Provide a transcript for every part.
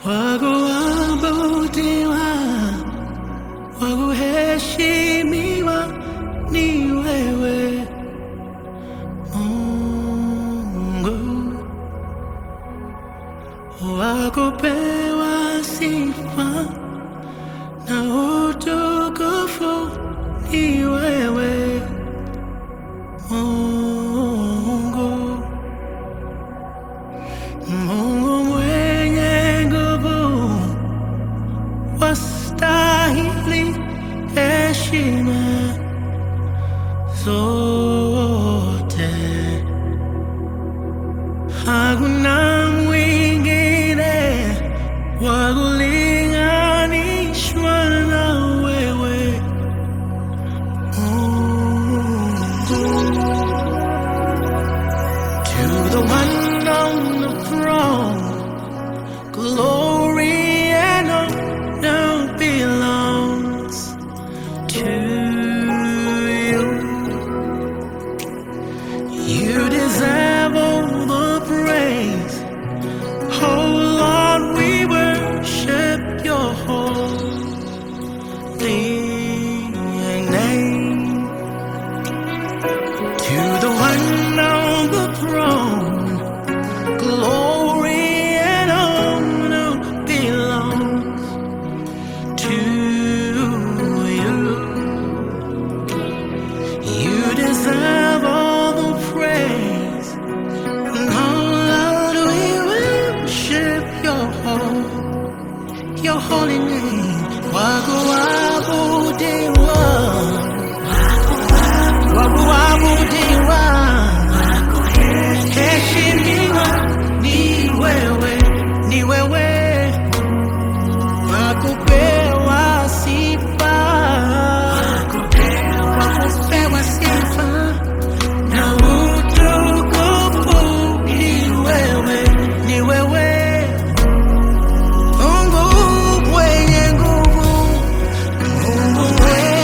wakuabudiwa, wakuheshimiwa ni wewe Mungu, wakupewa sifa na utukufu ni wewe Mungu, Mungu mwenye nguvu, wastahili heshima zote. Hakuna mwingine wa kulinganishwa na wewe Mungu. To the one on the throne, glory and honor belongs to you. You deserve all the praise. Oh Lord, we worship your holy name. To the one on the throne, glory and honor belongs to you. You deserve all the praise. And oh Lord, we worship your whole, your holy name. Wakuabudiwa, wakuabudiwa, heshimiwa ni wewe, ni wewe, wakupewa sifa, wakupewa sifa na utukufu ni wewe, ni wewe Mungu mwenye nguvu, Mungu mwenye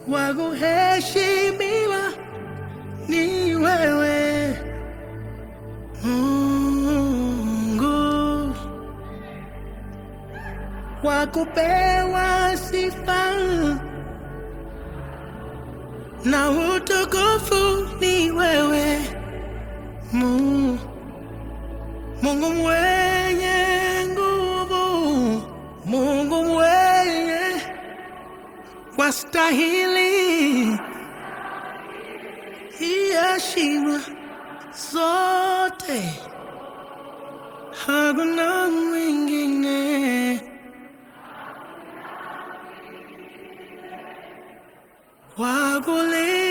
wa kuheshimiwa ni wewe Mungu, wa kupewa sifa na utukufu ni wewe Mungu, Mungu mwenye nguvu, Mungu mwenye wastahili heshima zote, hakuna mwingine wa kulinganisha